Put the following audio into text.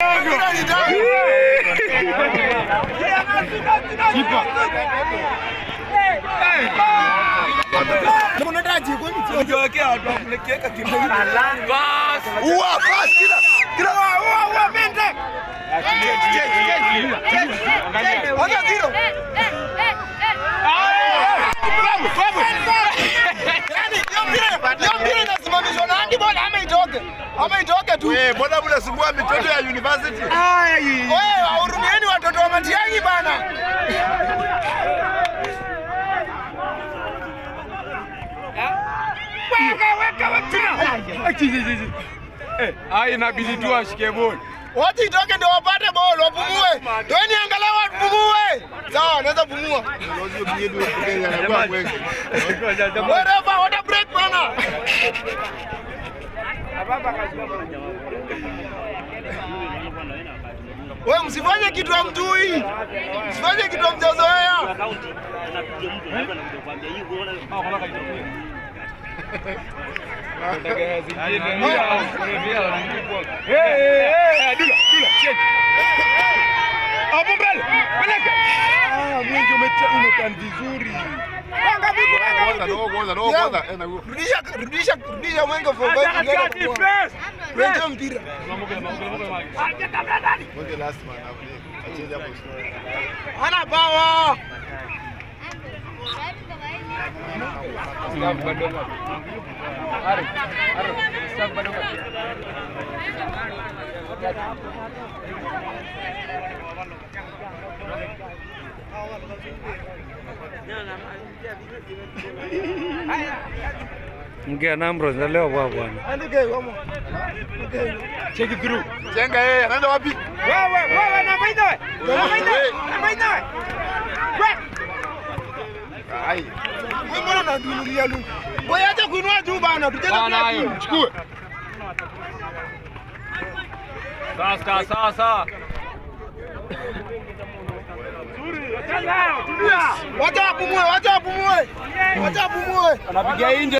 Ua, basi, kila kila ua, ua, mende. Ona zero. Yaani, hiyo mpira- hiyo mpira inasimamishwa na handball ama itoke ama itoke tu. Eh, mbona mnasumbua mitoto ya university? Wewe wahurumieni watoto wa Matiang'i bana. Ai, inabidi tu ashike boli. Wote itoke ndio wapate ball wapumue. Toeni angalau wapumue. Sawa, wanaweza pumua. Wewe refa, water break bana. Wewe msifanye kitu hamjui. Msifanye kitu hamjazoea. Hapo mbele. Peleka. Ah, mwingi umetan vizuri. Rudisha rudisha rudisha mwenge for five ngine kupumua. Rejea mpira. Hana power. Mgea Namro leo bwa bwana. Andike wamo. Check it through. Chenga yeye, anaenda wapi? Wewe, wewe na maina wewe. Na maina wewe. Na maina wewe. Ai. Wewe mbona unadunulia lungu? Wewe acha kuinua juu bana, tucheze Bana bila hayo, timu. chukue. Sasa sasa. Wacha wapumue, wacha wapumue. Wacha wapumue. Anapiga nje.